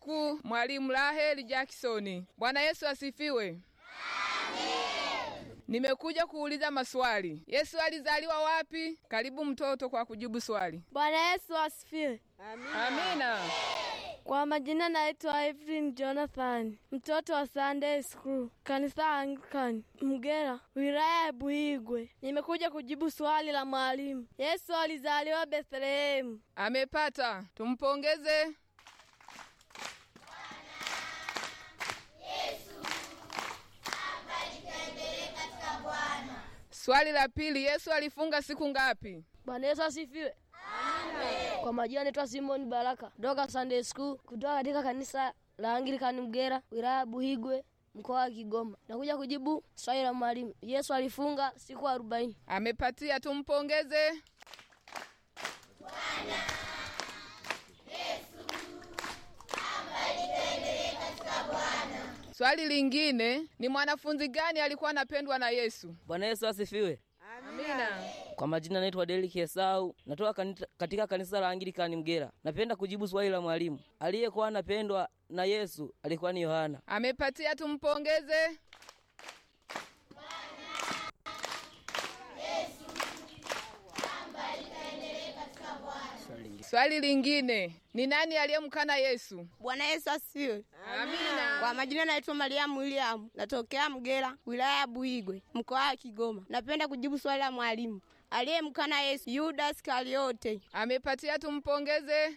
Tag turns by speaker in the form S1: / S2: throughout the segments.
S1: School, mwalimu Rahel Jackson. Bwana Yesu asifiwe. Nimekuja kuuliza maswali. Yesu alizaliwa wapi? Karibu mtoto kwa kujibu swali.
S2: Bwana Yesu asifiwe.
S1: Amina.
S2: Kwa majina naitwa Evelyn Jonathan, mtoto wa Sunday School, kanisa Anglican, Mgera, wilaya ya Buhigwe. Nimekuja kujibu swali la mwalimu. Yesu alizaliwa Bethlehemu.
S1: Amepata. Tumpongeze. Swali la pili, Yesu alifunga siku ngapi?
S2: Bwana Yesu asifiwe. Kwa majina naitwa Simon Baraka kutoka Sunday School, kutoka katika kanisa la Anglikani Mgera, wilaya ya Buhigwe, mkoa wa Kigoma. Nakuja kujibu swali la mwalimu. Yesu alifunga siku arobaini.
S1: Amepatia, tumpongeze. Swali lingine ni mwanafunzi gani alikuwa anapendwa na Yesu?
S3: Bwana Yesu asifiwe.
S1: Amina.
S3: Kwa majina naitwa Deriki Esau, natoka kanita- katika kanisa la Anglikani Mgera. Napenda kujibu swali la mwalimu. Aliyekuwa anapendwa na Yesu alikuwa ni Yohana.
S1: Amepatia, tumpongeze. Swali lingine ni nani aliyemkana Yesu?
S4: Bwana Yesu asifiwe.
S1: Amina.
S4: Kwa majina naitwa Mariamu William, natokea Mgera, wilaya ya Buigwe, mkoa wa Kigoma. Napenda kujibu swali la mwalimu. Aliyemkana Yesu, Yuda Iskariote.
S1: Amepatia, tumpongeze.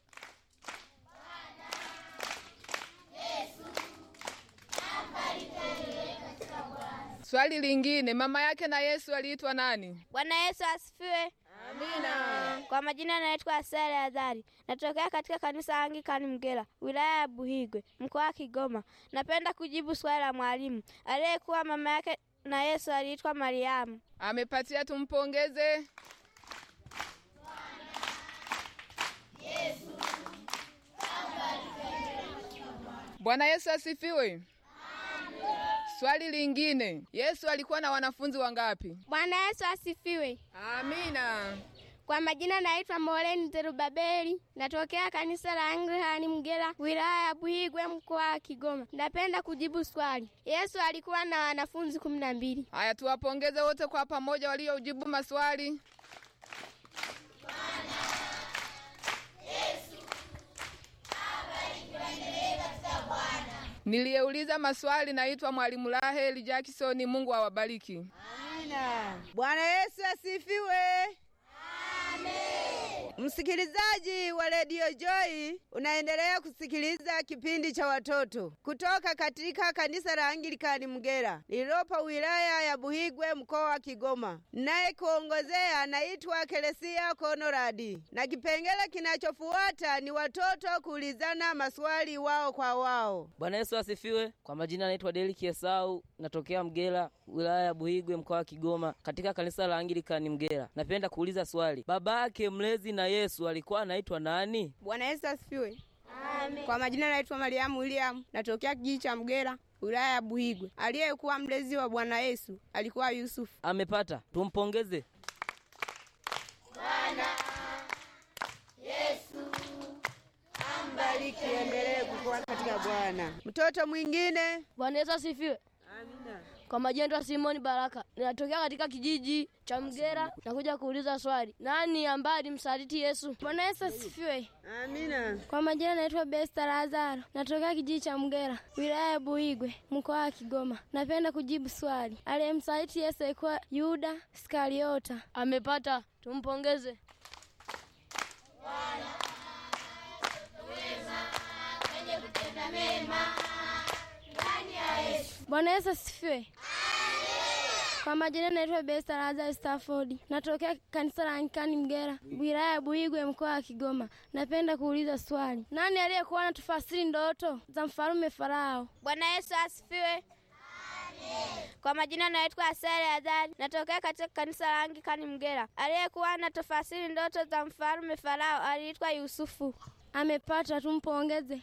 S1: Swali lingine, mama yake na Yesu aliitwa nani?
S5: Bwana Yesu asifiwe.
S1: Amina.
S5: Kwa majina naitwa Asere Adhari, natokea katika kanisa Anglikani Mgera, wilaya ya Buhigwe, mkoa wa Kigoma. Napenda kujibu swali la mwalimu. Aliyekuwa mama yake na Yesu aliitwa Mariamu.
S1: Amepatia, tumpongeze. Bwana Yesu asifiwe. Swali lingine, Yesu alikuwa na wanafunzi wangapi?
S5: Bwana Yesu asifiwe.
S1: Amina.
S5: Kwa majina naitwa Moreni Zerubabeli, natokea kanisa la Anglikani Mgera, wilaya ya Buhigwe, mkoa wa Kigoma. Napenda kujibu swali. Yesu alikuwa na wanafunzi kumi na mbili.
S1: Haya, tuwapongeze wote kwa pamoja waliojibu maswali. Niliyeuliza maswali naitwa mwalimu Raheli Jackson. Mungu awabariki.
S6: Bwana Yesu asifiwe. Msikilizaji wa redio Joy, unaendelea kusikiliza kipindi cha watoto kutoka katika kanisa la Anglikani Mgera lililopo wilaya ya Buhigwe mkoa wa Kigoma. Naye kuongozea naitwa Keresia Konoradi, na kipengele kinachofuata ni watoto kuulizana maswali wao kwa wao.
S3: Bwana Yesu asifiwe. Kwa majina naitwa Deriki Esau, natokea Mgera, wilaya ya Buhigwe, mkoa wa Kigoma, katika kanisa la Anglikani Mgera. Napenda kuuliza swali, baba yake mlezi na Yesu alikuwa anaitwa nani?
S4: Bwana Yesu asifiwe. Kwa majina naitwa Mariamu William, natokea kijiji cha Mgera, wilaya ya Buhigwe. Aliyekuwa mlezi wa Bwana Yesu alikuwa Yusufu.
S3: Amepata, tumpongeze.
S6: Bariki, endelee kukua katika Bwana. Mtoto mwingine
S2: Bwana Yesu asifiwe. Kwa majina naitwa Simoni Baraka, ninatokea katika kijiji cha Mgera. Nakuja kuuliza swali, nani ambaye alimsaliti Yesu?
S5: Bwana Yesu asifiwe.
S6: Amina.
S5: Kwa majina naitwa Besta Lazaro, natokea kijiji cha Mgera, wilaya ya Buigwe, mkoa wa Kigoma. Napenda kujibu swali. Aliyemsaliti Yesu alikuwa Yuda Iskariota.
S2: Amepata, tumpongeze.
S5: Bwana Yesu asifiwe. Kwa majina naitwa Besta Lazaro Stafford, natokea kanisa la Anglikani Mgera, wilaya ya Buigwe, mkoa wa Kigoma. Napenda kuuliza swali, nani aliyekuwa na tufasiri ndoto za mfalume Farao? Bwana Yesu asifiwe. Kwa majina naitwa Asere Adhari, natokea katika kanisa la Anglikani Mgera. Aliyekuwa na tafasiri ndoto za mfalume Farao aliitwa Yusufu. Amepata, tumpongeze.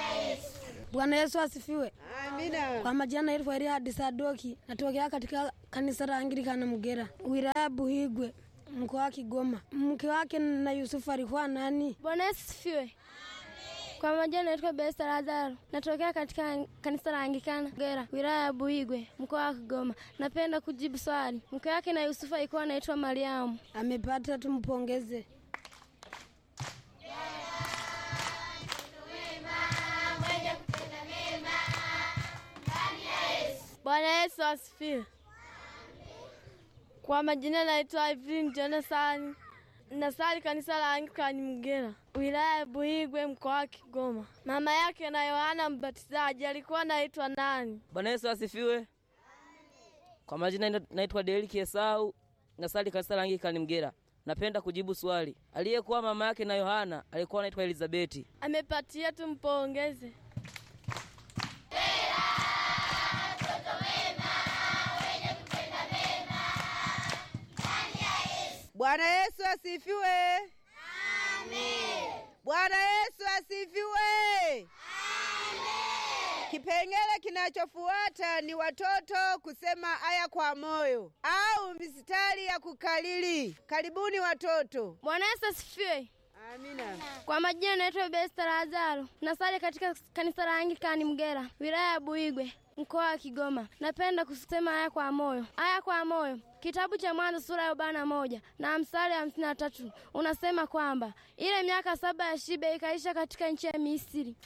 S2: Bwana Yesu asifiwe.
S6: Amina.
S2: Kwa majina naitwa Eliadi Sadoki, natokea katika
S7: kanisa la Anglikana Mgera, wilaya Buhigwe, mkoa wa Kigoma. Mke wake na Yusufu alikuwa nani?
S5: Bwana Yesu sifiwe. Kwa majina naitwa Besta Lazaro, natokea katika kanisa la Anglikana Mgera, wilaya ya Buigwe, mkoa wa Kigoma. Napenda kujibu swali. Mke wake na Yusufu alikuwa anaitwa Mariamu.
S7: Amepata, tumpongeze.
S5: Bwana Yesu asifiwe. Kwa majina naitwa Evelyn Jonathan, nasali kanisa la Anglikani Mgera, wilaya ya Buhigwe, mkoa wa Kigoma. Mama yake na Yohana Mbatizaji alikuwa anaitwa nani?
S3: Bwana Yesu asifiwe. Kwa majina naitwa Deriki Esau, nasali kanisa la Anglikana Mgera. Napenda kujibu swali. Aliyekuwa mama yake na Yohana alikuwa anaitwa Elizabeti.
S5: Amepatia, tumpongeze.
S6: Bwana Yesu asifiwe. Bwana Yesu asifiwe. Kipengele kinachofuata ni watoto kusema aya kwa moyo au mistari ya kukalili. Karibuni watoto.
S5: Bwana Yesu asifiwe.
S6: Amina.
S5: Kwa majina naitwa Besta Lazaro, nasali katika kanisa la Anglikani Mgera, wilaya ya Buigwe, mkoa wa Kigoma. Napenda kusema haya kwa moyo, haya kwa moyo. Kitabu cha Mwanzo sura ya arobaini na moja na mstari hamsini na tatu unasema kwamba ile miaka saba ya shibe ikaisha katika nchi ya Misri.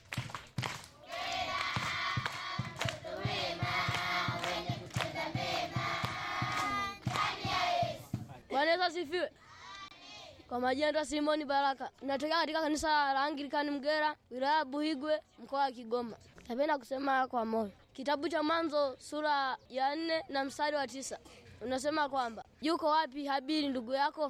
S2: Bwana Yesu asifiwe. Kwa majina naitwa Simoni Baraka, natokea katika kanisa la Anglikani Mgera, wilaya ya Buhigwe, mkoa wa Kigoma. Napenda kusema kwa moyo. Kitabu cha Mwanzo sura ya nne na mstari wa tisa unasema kwamba yuko wapi Habili ndugu yako?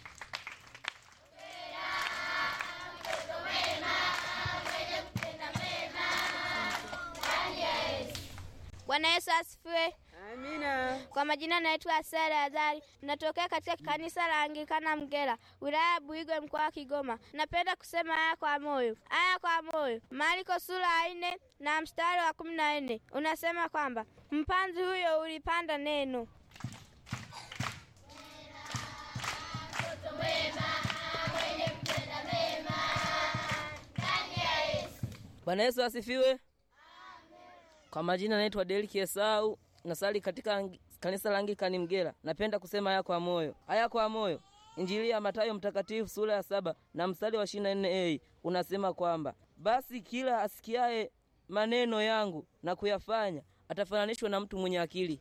S8: Bwana Yesu asifiwe.
S6: Amina.
S8: Kwa majina naitwa Sara Azari, natokea katika kanisa la Anglikana Mgera, wilaya ya Buigwe, mkoa wa Kigoma. Napenda kusema haya kwa moyo, haya kwa moyo. Marko sura ya nne na mstari wa kumi na nne unasema kwamba mpanzi huyo ulipanda neno.
S3: Bwana Yesu asifiwe. Kwa majina naitwa Deriki Esau, nasali katika ang- kanisa la Anglikana Mgera. Napenda kusema haya kwa moyo, haya kwa moyo. Injili ya Mathayo mtakatifu sura ya saba na mstari wa ishirini na nne a unasema kwamba basi kila asikiaye maneno yangu na kuyafanya atafananishwa na mtu mwenye akili.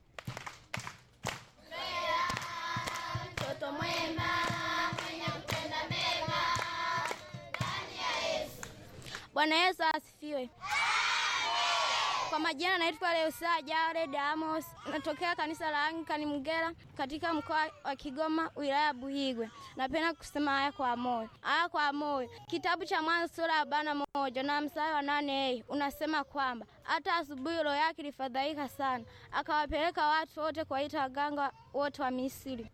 S8: Bwana Yesu asifiwe. Kwa majina naitwa Leusa Jared Amos, natokea kanisa la Anglikana Mgera katika mkoa wa Kigoma, wilaya ya Buhigwe. Napenda kusema haya kwa moyo, haya kwa moyo. Kitabu cha Mwanzo sura ya arobaini na moja na mstari wa nane a unasema kwamba hata asubuhi roho yake ilifadhaika sana, akawapeleka watu wote kuwaita waganga wote wa Misri.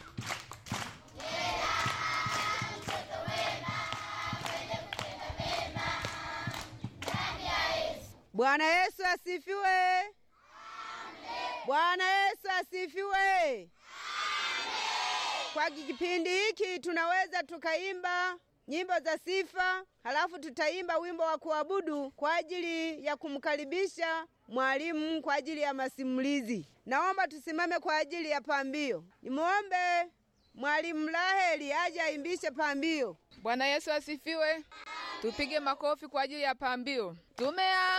S6: Bwana Yesu asifiwe. Bwana Yesu asifiwe. Kwa kipindi hiki tunaweza tukaimba nyimbo za sifa, halafu tutaimba wimbo wa kuabudu kwa ajili ya kumkaribisha mwalimu kwa ajili ya masimulizi. Naomba tusimame kwa ajili ya pambio. Nimwombe mwalimu Raheli aje aimbishe pambio.
S1: Bwana Yesu asifiwe. Tupige makofi kwa ajili ya pambio. Tumea